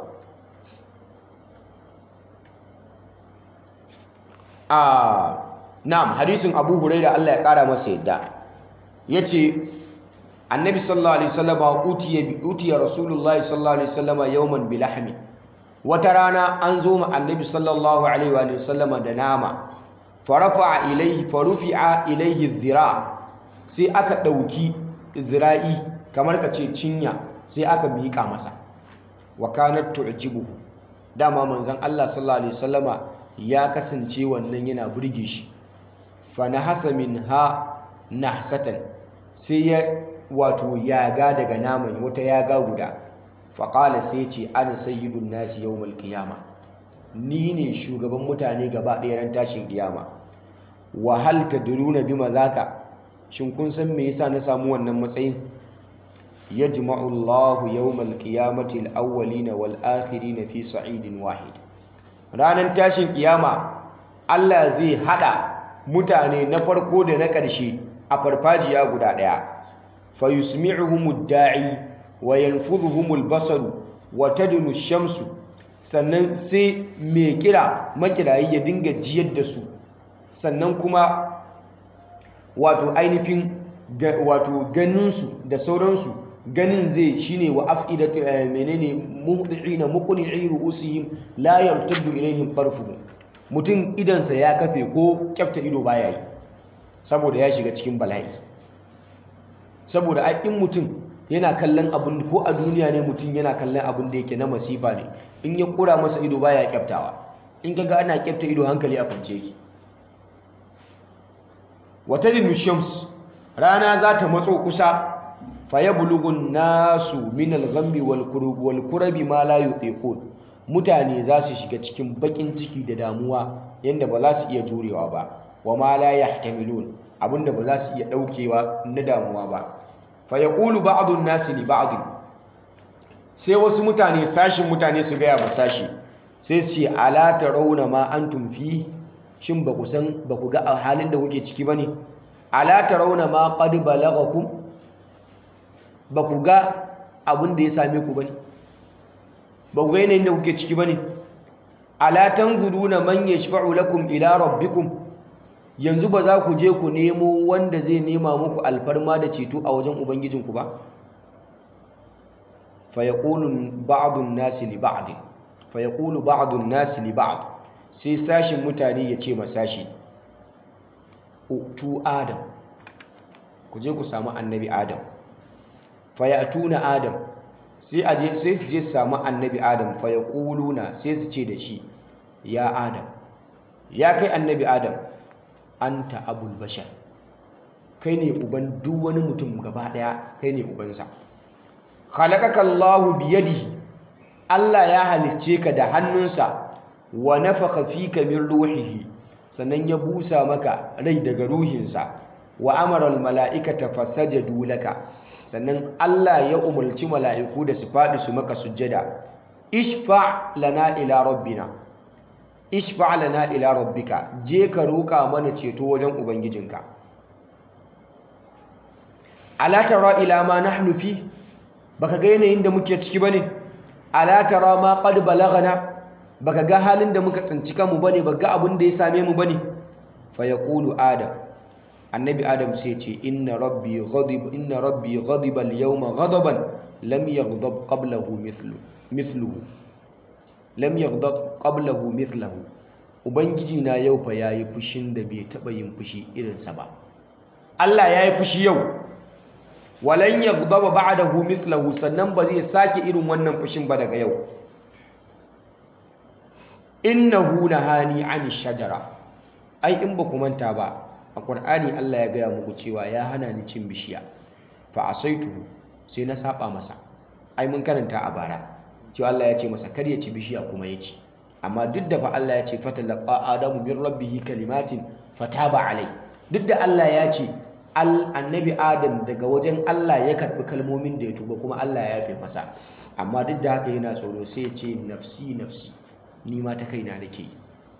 a na'am hadisin abu huraira Allah ya kara masa yadda yace annabi sallallahu alaihi wasallama utiya bi utiya rasulullahi sallallahu alaihi wasallama yawman bilahmi wata rana an zo ma annabi sallallahu alaihi wa sallama da nama farafa ilaihi farufi'a ilaihi dhira sai aka dauki zira'i kamar ka ce cinya sai aka miƙa masa wa kanat tu'jibuhu dama manzon Allah sallallahu alaihi wasallama ya kasance wannan yana burge shi fa nahasa minha nahsatan sai ya wato yaga daga naman wata yaga guda fa qala sai ce ana sayyidun nasi yawmal qiyama ni ne shugaban mutane gaba ɗaya ran tashin kiyama wa hal tadruna bima zaka shin kun san me yasa na samu wannan matsayin yajma'u Allahu yawmal qiyamati al-awwalina wal akhirina fi sa'idin wahid ranan tashin kiyama Allah zai hada mutane na farko da na ƙarshe a farfajiya guda daya fa yusmi'uhumud da'i wa yanfudhuhumul basaru wa tadnu shamsu sannan sai mai kira makirayi ya dinga jiyar da su sannan kuma wato ainihin wato ganinsu da sauransu ganin zai shine wa afidatu menene muhdiina muqni'i ru'usihim la yartaddu ilaihim tarfuhum mutum idansa ya kafe ko kyafta ido baya yi saboda ya shiga cikin bala'i saboda ai in mutum yana kallon abin ko a duniya ne mutum yana kallon abin da yake na masifa ne in ya kura masa ido baya kyaftawa in kaga ana kyafta ido hankali a kwance yake wata shams rana za ta matso kusa fayablugun nasu min al-ghammi wal kurabi ma la yutiqun mutane za su shiga cikin bakin ciki da damuwa yanda ba za su iya jurewa ba wa ma la yahtamilun abinda ba za su iya daukewa na damuwa ba fayaqulu ba'dun nasi li ba'd sai wasu mutane sashin mutane su gaya ba sashi sai su ce ala tarawna ma antum fi shin ba ku san ba ku ga halin da kuke ciki bane ala tarawna ma qad balaghakum ba ku ga abin da ya same ku bane ba ku ga yanayin da kuke ciki bane ala tanzuruna man yashfa'u lakum ila rabbikum yanzu ba za ku je ku nemo wanda zai nema muku alfarma da ceto a wajen ubangijinku ba fa yaqulu ba'du an-nasi li ba'd fa yaqulu ba'du an-nasi li ba'd sai sashin mutane ya ce masashi tu adam ku je ku samu annabi adam fayatuna adam sai aje sai su je su samu annabi adam fayaquluna sai su ce da shi ya adam ya kai annabi adam anta abul bashar kai ne uban duk wani mutum gaba daya kai ne ubansa khalaqaka Allahu biyadihi Allah ya halicce ka da hannunsa wa nafakha fika min ruhihi sannan ya busa maka rai daga ruhinsa wa amara almala'ikata fasajadu laka sannan Allah ya umarci mala'iku da su faɗi su maka sujjada ishfa lana ila rabbina ishfa lana ila rabbika je ka roƙa mana ceto wajen ubangijinka ala tara ila ma nahnu fi baka ga yanayin da muke ciki bane ala tara ma qad balagana baka ga halin da muka tsinci kanmu bane baka ga abin da ya same mu bane fa yaqulu adam annabi adam sai ce inna rabbi ghadib inna rabbi ghadiba al-yawma ghadaban lam yaghdab qablahu mithlu mithluhu lam yaghdab qablahu mithluhu ubangiji na yau fa yayi fushin da bai taba yin fushi irin sa ba Allah yayi fushi yau walan yaghdab ba'dahu mithluhu sannan ba zai sake irin wannan fushin ba daga yau innahu nahani 'ani shajara ai in ba ku manta ba a Qur'ani Allah ya gaya muku cewa ya hana ni cin bishiya fa asaituhu sai na saba masa ai mun karanta a bara cewa Allah ya ce masa kar ya ci bishiya kuma ya ci amma duk da fa Allah ya ce fatalaqa adamu min rabbih kalimatin fataba alai duk da Allah ya ce annabi adam daga wajen Allah ya karbi kalmomin da ya tuba kuma Allah ya yafe masa amma duk da haka yana tsoro sai ya ce nafsi nafsi ni ma ta kaina nake yi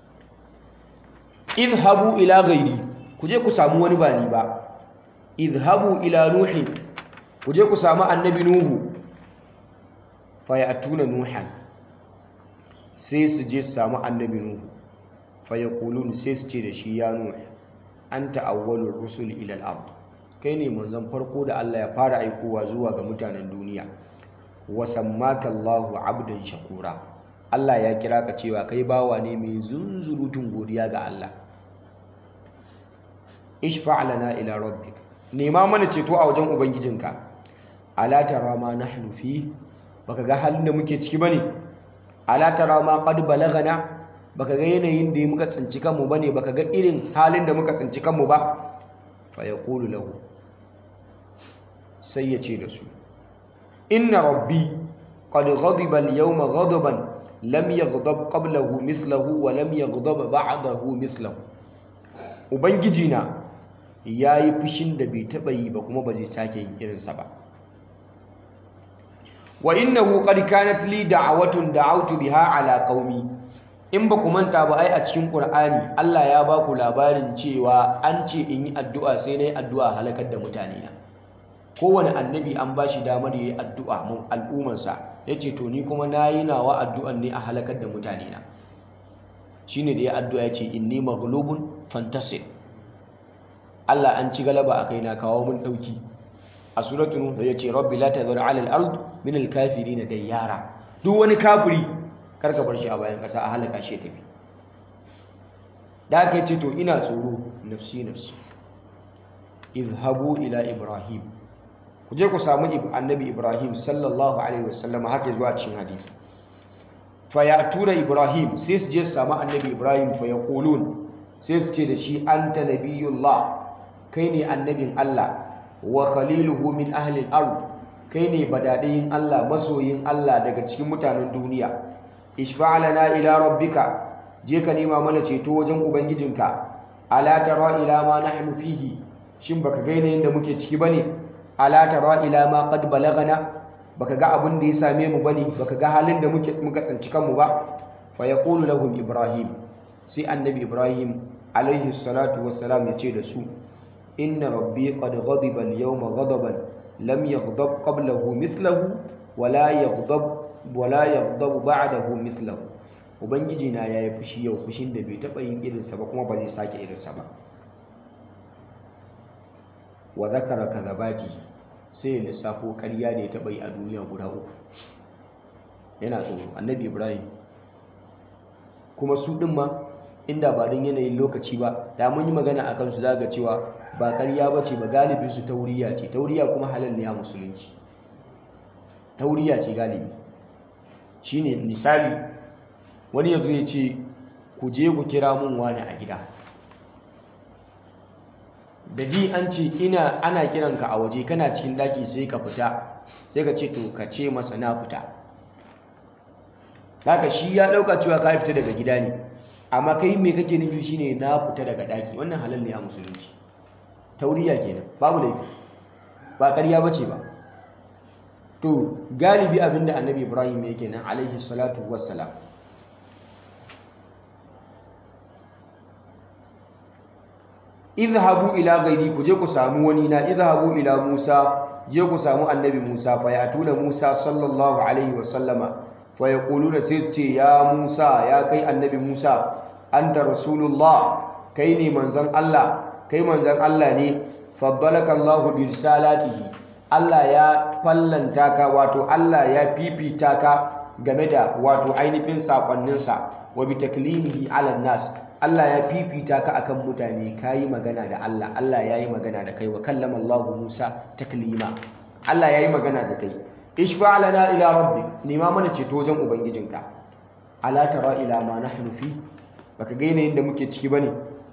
idhabu ila ghairi ku je ku samu wani ba ni ba idhabu ila nuhin ku je ku samu annabi nuhu fayatuna nuhan sai su je su samu annabi nuhu fayakulun sai su ce da shi ya nuhu anta awwalur rusul ila al-ard kai ne manzon farko da Allah ya fara aikowa zuwa ga mutanen duniya wa sammaka Allahu abdan shakura Allah ya kira ka cewa kai bawa ne mai zunzurutun godiya ga Allah ishfa' lana ila rabbik nema mana ceto a wajen ubangijinka ala tara ma nahnu fi baka ga halin da muke ciki bane ala tara ma qad balagana baka ga yanayin da muka tsinci kanmu bane baka ga irin halin da muka tsinci kanmu ba fa yaqulu lahu sai ya ce da su inna rabbi qad ghadiba al-yawma ghadaban lam yaghdab qablahu mithlahu wa lam yaghdab ba'dahu mithlahu ubangijina yayi fushin da bai taba yi ba kuma ba zai sake yin irinsa ba wa innahu qad kanat li da'watun da'awtu biha ala qaumi in ba ku manta ba ai a cikin qur'ani Allah ya ba ku labarin cewa an ce in yi addu'a sai nayi addu'a halakar da mutane na kowane annabi an ba shi damar yayi addu'a mun al'ummarsa yace to ni kuma nayi nawa addu'an ne a halakar da mutane na shine da ya addu'a yace inni maghlubun fantasir Allah an ci galaba a kaina kawo mun dauki a suratul nuh yace rabbi la tadhur 'ala al-ard min al-kafirin dayyara duk wani kafiri karka bar shi a bayan kasa a halaka shi tafi da aka ce to ina tsoro nafsi nafsi izhabu ila ibrahim ku je ku samu annabi ibrahim sallallahu alaihi wasallam haka zuwa cikin hadisi fa tura ibrahim sai su je su samu annabi ibrahim fa yaqulun sai su ce da shi anta nabiyullah kai ne annabin Allah wa khaliluhu min ahli al-ard kai ne badadayin Allah masoyin Allah daga cikin mutanen duniya ishfa' lana ila rabbika je ka nema mana ceto wajen ubangijinka ala tara ila ma nahnu fihi shin baka ga yanayin da muke ciki bane ala tara ila ma qad balagana baka ga abin da ya same mu bane baka ga halin da muke muka tsanci kanmu ba fa yaqulu lahum ibrahim sai annabi ibrahim alaihi salatu wassalam ya ce da su inna rabbi qad ghadiba al-yawma ghadaban lam yaghdab qablahu mithlahu wa la yaghdab wa la yaghdab ba'dahu mithlahu ubangiji na yayi fushi yau fushin da bai taba yin irinsa ba kuma ba zai sake irinsa ba wa zakara kadhabati sai ya lissafo ƙarya da ya taba yi a duniya guda uku yana tsoro annabi ibrahim kuma su ɗin ma inda ba don yanayin lokaci ba da mun yi magana a kansu za ga cewa ba ƙarya ba ce ba galibi su tauriya ce tauriya kuma halal ne a musulunci tauriya ce galibi shine misali wani yanzu ya ce ku je ku kira mun wani a gida da ji an ce ina ana kiranka a waje kana cikin daki sai ka fita sai ka ce to ka ce masa na fita haka shi ya dauka cewa ka fita daga gida ne amma kai me kake nufi shine na fita daga daki wannan halal ne a musulunci tauriya kenan babu laifi ba ƙarya bace ba to galibi abinda annabi ibrahim yake nan alaihi salatu wassalam idhabu ila ghairi ku je ku samu wani na idhabu ila musa je ku samu annabi musa fa yatuna musa sallallahu alaihi wasallama fa yaquluna sai ce ya musa ya kai annabi musa anta rasulullah kai ne manzon Allah kai manzon Allah ne faddalaka Allahu bi risalatihi Allah ya fallanta ka wato Allah ya fifita ka game da wato ainihin sakonninsa wa bi taklimihi ala nas Allah ya fifita ka akan mutane kayi magana da Allah Allah ya yi magana da kai wa kallama Allahu Musa taklima Allah ya yi magana da kai ishfa lana ila rabbik nima mana ceto wajen ubangijinka ala tara ila ma nahnu fi baka ga yanayin da muke ciki bane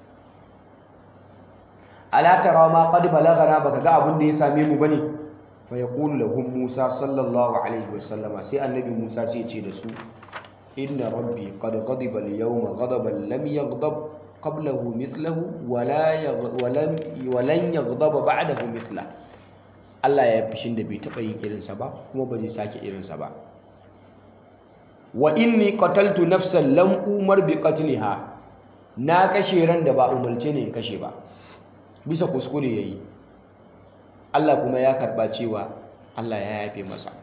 ala tara ma qad balagana baka ga abin da ya same mu bane fa yaqulu lahum Musa sallallahu alaihi wasallama sai annabi Musa sai ya ce da su inna rabbi qad ghadiba al-yawma ghadaban lam yaghdab qablahu mithlahu wala walam walan yaghdaba ba'dahu mithla Allah ya fishin da bai taba yin irinsa ba kuma ba zai sake irinsa ba wa inni qataltu nafsan lam umar bi qatliha na kashe ran da ba umarce ne in kashe ba bisa kuskure yayi Allah kuma ya karba cewa Allah ya yafe masa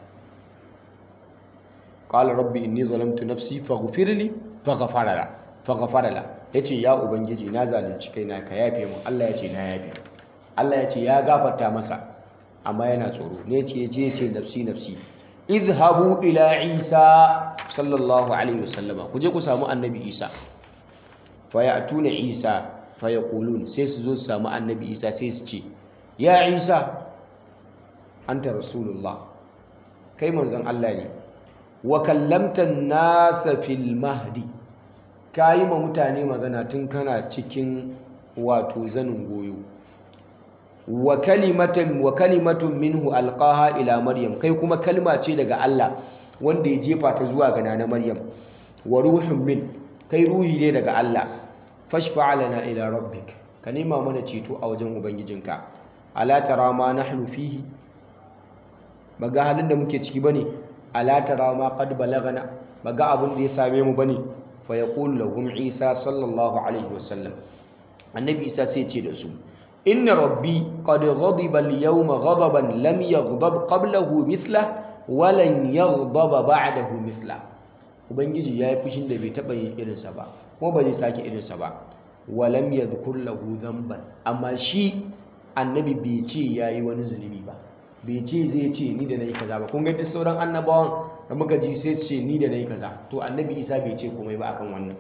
qala rabbi inni zalamtu nafsi faghfir li faghfara la faghfara la yace ya ubangiji na zalunci kaina ka yafe mu Allah yace na yafe Allah yace ya gafarta masa amma yana tsoro ne yace yace yace nafsi nafsi izhabu ila isa sallallahu alaihi wasallama ku je ku samu annabi isa fa ya'tuna isa fa yaqulun sai su zo su samu annabi isa sai su ce ya isa anta rasulullah kai manzon Allah ne wa kallamta nasa fil mahdi kayi ma mutane magana tun kana cikin wato zanin goyo wa kalimatan wa kalimatun minhu alqaha ila maryam kai kuma kalma ce daga Allah wanda ya jefa ta zuwa ga nana maryam wa ruhun min kai ruhi ne daga Allah fashfa lana ila rabbik ka nema mana ceto a wajen ubangijinka ala tara ma nahnu fihi baga halin da muke ciki bane ala tara ma qad balagana baga abin da ya same mu bane fa yaqulu lahum isa sallallahu alaihi wasallam annabi isa sai ce da su inna rabbi qad ghadiba al-yawma ghadaban lam yaghdab qablahu mithla wa lan yaghdaba ba'dahu mithla ubangiji yayi fushin da bai taba yin irinsa ba kuma ba zai sake irinsa ba wa lam yadhkur lahu dhanban amma shi annabi bai ce yayi wani zunubi ba bai ce zai ce ni da nayi kaza ba kun ga duk sauran annabawan da muka ji sai ce ni da nayi kaza to annabi isa bai ce komai ba akan wannan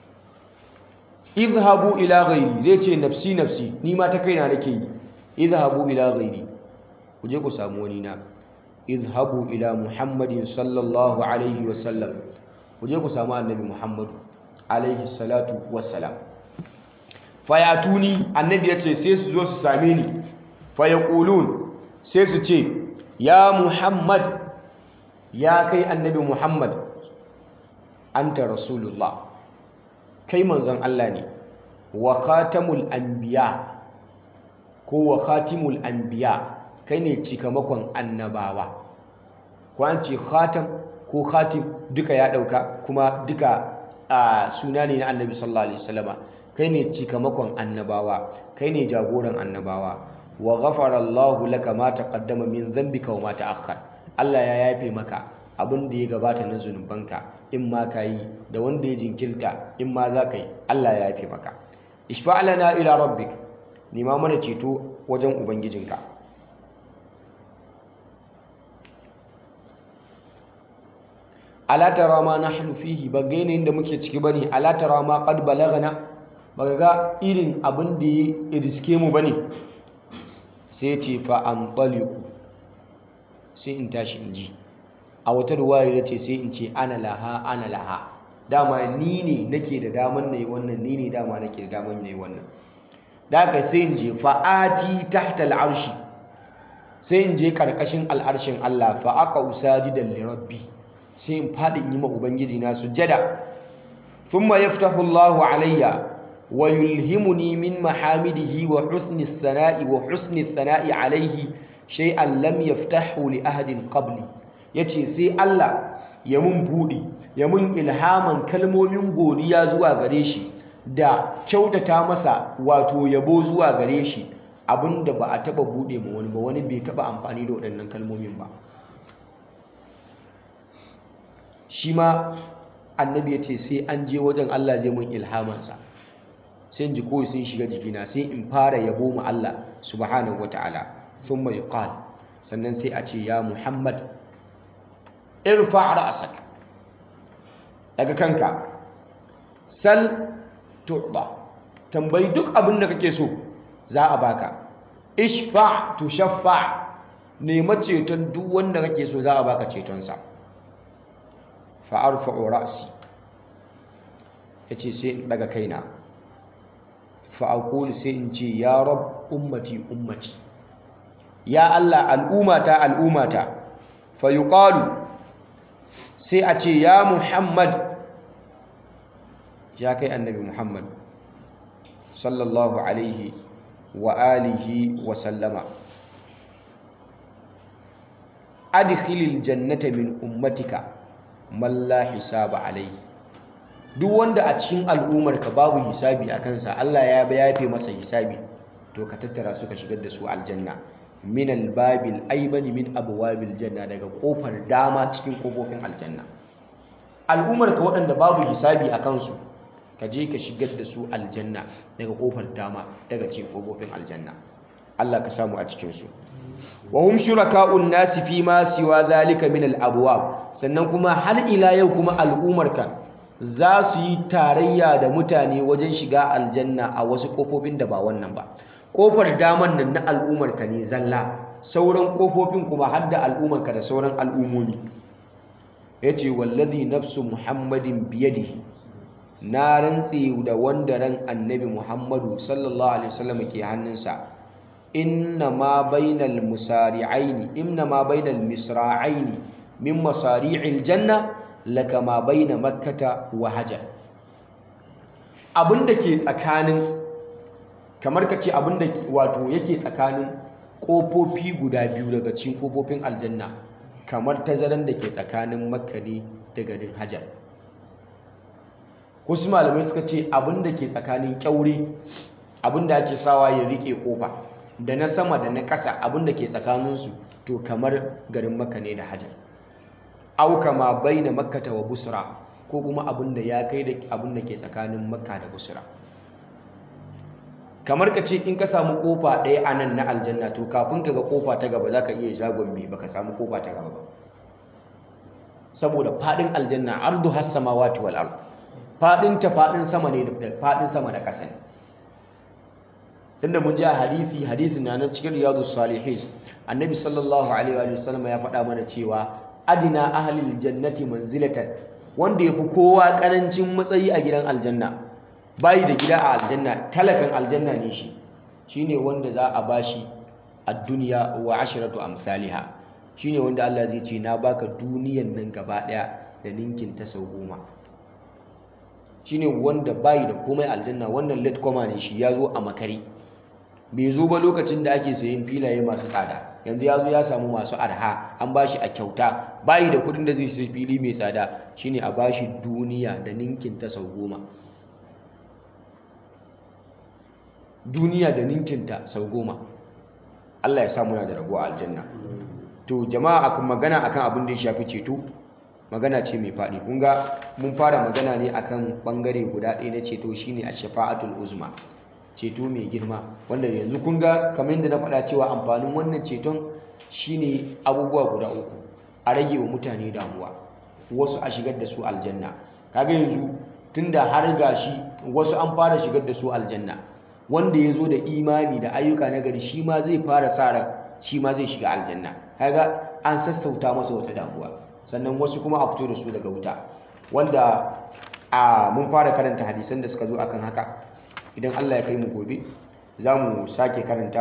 idhabu ila ghairi zai ce nafsi nafsi ni ma ta kaina nake yi idhabu ila ghairi ku je ku samu wani na idhabu ila muhammadin sallallahu alaihi wasallam ku je ku samu annabi muhammadu alaihi salatu wassalam fayatuni annabi ya ce sai su zo su same ni fayaqulun sai su ce ya muhammad ya kai annabi muhammad anta rasulullah kai manzon Allah ne wa khatamul anbiya ko wa khatimul anbiya kai ne cikamakon annabawa ko an ce khatam ko khatim duka ya dauka kuma duka a suna ne na annabi sallallahu alaihi wasallama kai ne cikamakon annabawa kai ne jagoran annabawa wa ghafara Allahu laka ma taqaddama min dhanbika wa ma ta'akhkhar Allah ya yafe maka abin da ya gabata na zunubanka in ma ka yi da wanda ya jinkirta in ma za ka yi Allah ya yafe maka ishfa lana ila rabbik nima mana ceto wajen ubangijinka ala tara ma nahnu fihi ba ga yanayin da muke ciki bane ala tara ma qad balagana ba ga irin abin da ya riske mu bane sai ce fa an sai in tashi in ji a wata ruwaya ya ce sai in ce ana laha ana laha dama ni ne nake da daman na yi wannan ni ne dama nake da daman na yi wannan da aka sai in je fa'ati tahta al'arshi sai in je karkashin al'arshin Allah fa aka usajidan li rabbi sai in faɗi in yi ma ubangiji na sujjada thumma yaftahu Allahu alayya wa yulhimuni min mahamidihi wa husni sana'i wa husni sana'i alayhi shay'an lam yaftahu li ahadin qabli yace sai Allah ya mun buɗi ya mun ilhaman kalmomin godiya zuwa gare shi da kyautata masa wato yabo zuwa gare shi abinda ba a taba buɗe ma wani ba wani bai taba amfani da waɗannan kalmomin ba shi ma annabi ya ce sai an je wajen Allah zai mun ilhamansa sai in ji kawai sun shiga jikina sai in fara yabo ma Allah subhanahu wata'ala thumma yuqal sannan sai a ce ya Muhammad irfa ra'sak daga kanka sal tu'ba tambayi duk abin da kake so za a baka ishfa tushaffa nema ceton duk wanda kake so za a baka cetonsa fa arfa'u ra'si yace sai in daga kaina fa aqulu sai in ce ya rab ummati ummati ya Allah al'umata al'umata fa yuqalu sai a ce ya Muhammad ya kai annabi Muhammad sallallahu alaihi wa alihi wa sallama adkhilil jannata min ummatika man la hisaba alaihi duk wanda a cikin al'ummarka babu hisabi a kansa Allah ya yafe masa hisabi to ka tattara su ka shigar da su aljanna min albabil aibani min abwabil janna daga kofar dama cikin kofofin aljanna al'ummarka waɗanda babu hisabi a kansu ka je ka shigar da su aljanna daga kofar dama daga cikin kofofin aljanna Allah ka samu a cikin su wa hum shuraka'un nasi fi ma siwa zalika min al-abwab sannan kuma har ila yau kuma al'ummarka za su yi tarayya da mutane wajen shiga aljanna a wasu kofofin da ba wannan ba kofar daman nan na al'ummarka ne zalla sauran kofofin kuma har da al'ummarka da sauran al'ummomi yace wallazi nafsu muhammadin biyadihi na rantse da wanda ran annabi muhammadu sallallahu alaihi wasallam ke hannunsa inna ma bainal musari'aini inna ma bainal misra'aini min masari'il janna laka ma baina makkata wa hajar abinda ke tsakanin kamar ka ce abinda wato yake tsakanin kofofi guda biyu daga cikin kofofin aljanna kamar tazaran da ke tsakanin makka ne da garin hajar wasu malamai suka ce abinda ke tsakanin kyaure abinda ake sawa ya rike kofa da na sama da na ƙasa abinda ke tsakaninsu to kamar garin makka ne da hajar au kama baina makkata wa busra ko kuma abinda ya kai da abinda ke tsakanin makka da busra kamar ka ce in ka samu kofa ɗaya a nan na aljanna to kafin ka ga kofa ta gaba za ka iya shagon mai baka samu kofa ta gaba ba saboda faɗin aljanna ardu has samawati wal ard faɗin ta faɗin sama ne da faɗin sama da ƙasa ne tunda mun ji a hadisi hadisin na nan cikin riyadu salihin annabi sallallahu alaihi wa sallam ya faɗa mana cewa adina ahlil jannati manzilatan wanda yafi kowa karancin matsayi a gidan aljanna bayi da gida a aljanna talakan aljanna ne shi shine wanda za a bashi ad-dunya wa ashratu amsalha shine wanda Allah zai ce na baka duniyan nan gaba daya da ninkin ta sau goma shine wanda bayi da komai aljanna wannan late comer ne shi ya zo a makari bai zo ba lokacin da ake sayin filaye masu tsada yanzu ya zo ya samu masu arha an ba shi a kyauta bayi da kudin da zai sai fili mai tsada shine a ba shi duniya da ninkin ta sau goma duniya da ninkin ta sau goma Allah ya samu na da rabo a aljanna to jama'a akan magana akan abin da ya shafi ceto magana ce mai faɗi kun ga mun fara magana ne akan bangare guda ɗaya na ceto shine a shafa'atul uzma ceto mai girma wanda yanzu kun ga kamar yadda na faɗa cewa amfanin wannan ceton shine abubuwa guda uku a rage wa mutane damuwa wasu a shigar da su aljanna kaga yanzu tunda har gashi wasu an fara shigar da su aljanna wanda ya zo da imani da ayyuka na gari shi ma zai fara sa ran shi ma zai shiga aljanna kaga an sassauta masa wata damuwa sannan wasu kuma a fito da su daga wuta wanda a mun fara karanta hadisan da suka zo akan haka idan Allah ya kai mu gobe za mu sake karanta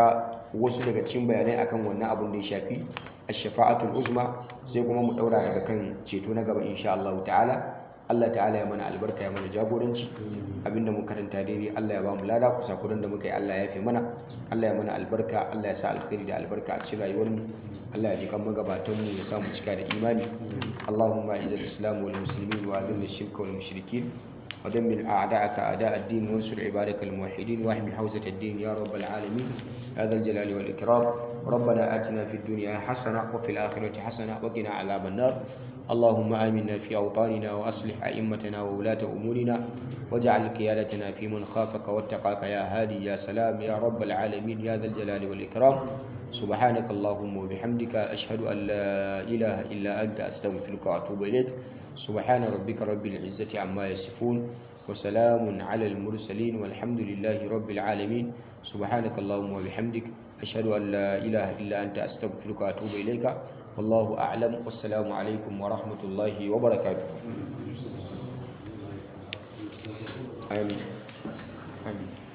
wasu daga cikin bayanai akan wannan abin da ya shafi ash-shafa'atul uzma sai kuma mu daura daga kan ceto na gaba insha Allah ta'ala Allah ta'ala ya mana albarka ya mana jagoranci abinda mu karanta daidai Allah ya ba mu lada kusa kudan da muka yi Allah ya fi mana Allah ya mana albarka Allah ya sa alkhairi da albarka a cikin rayuwar mu Allah ya ji kan magabatan mu ya sa mu cika da imani Allahumma izzil islam wal muslimin wa adhil ash-shirka wal mushrikeen ودمر أعداءك أعداء الدين وانصر عبادك الموحدين واحمي حوزة الدين يا رب العالمين هذا الجلال والإكرام ربنا آتنا في الدنيا حسنة وفي الآخرة حسنة وقنا عذاب النار اللهم آمنا في أوطاننا وأصلح أئمتنا وولاة أمورنا واجعل قيادتنا في من خافك واتقاك يا هادي يا سلام يا رب العالمين يا ذا الجلال والإكرام سبحانك اللهم وبحمدك أشهد أن لا إله إلا أنت أستغفرك وأتوب إليك سبحان ربك رب العزة عما يصفون وسلام على المرسلين والحمد لله رب العالمين سبحانك اللهم وبحمدك أشهد أن لا إله إلا أنت أستغفرك وأتوب إليك والله أعلم والسلام عليكم ورحمة الله وبركاته آمين آمين